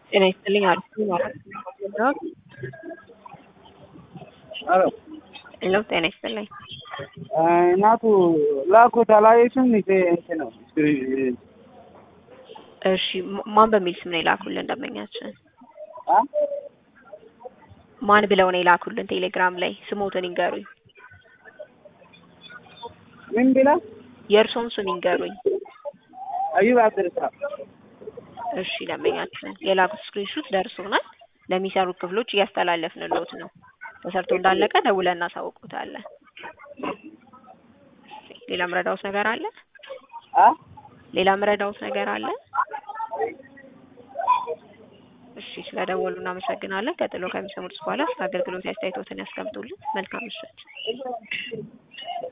ጤና ይስጥልኝ አሪፍ ነኝ ማለት ነው። ሄሎ ሄሎ ጤና ይስጥልኝ። እናቱ ላኩት አላየሽም? ይሄ እንትን ነው እሺ ማ- ማን በሚል ስም ነው የላኩልን ደንበኛችን? አ ማን ብለው ነው የላኩልን ቴሌግራም ላይ ስሞትን ይንገሩኝ። ምን ብላ የእርሶን ስም ይንገሩኝ። አዩብ አብድርሳ እሺ ደንበኛችን የላኩት ስክሪንሹት ደርሶናል። ለሚሰሩት ክፍሎች እያስተላለፍንልዎት ነው። ተሰርቶ እንዳለቀ ደውለን እናሳውቅዎታለን። እሺ፣ ሌላ ምረዳዎት ነገር አለ? አ ሌላ ምረዳዎት ነገር አለ? እሺ ስለደወሉ እናመሰግናለን። ቀጥሎ ከሚሰሙት በኋላ ስለ አገልግሎት አስተያየቶትን ያስቀምጡልን። መልካም ምሽት።